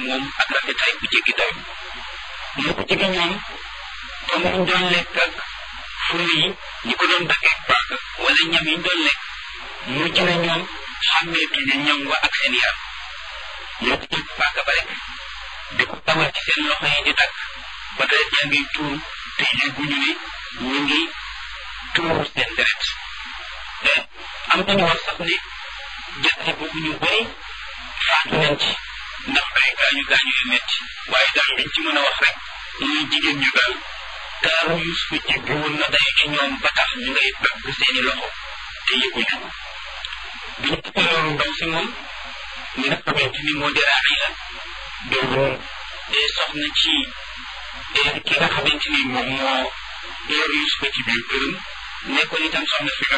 moom ak rafetaay bu jéggi daw moo ko jege ñoom comme ñu doon lekk ak fur yi ñi ko doon daggee paaka wala ñam yi ñu doon lekk mujj na ñoom xàmmeetuñu ñam wa ak seen yaram ñoo ko jël paaka ba rek di ko tawal ci seen loxo yi di dagg ba deret yaa ngi tuur te yëguñu ne ñu ngi tuur seen deret am nañu wax sax ne jàtte boobu ñu bëri faatu nañ ci ndax ay gaañu gaañu yu metti waaye daal liñ ci mën a wax rek muy jigéen ñu daal taaru Yuusufa jéggi woon na day ci ñoom ba tax ñu ngay dagg seeni loxo te yëguñu bi ñu ëppee loolu ndaw si moom mi nga xamante ni moo di Raxiila doomu soxna ci ki nga xamante ni moom moo yor Yuusufa ci biir këram nekkoon itam soxna si nga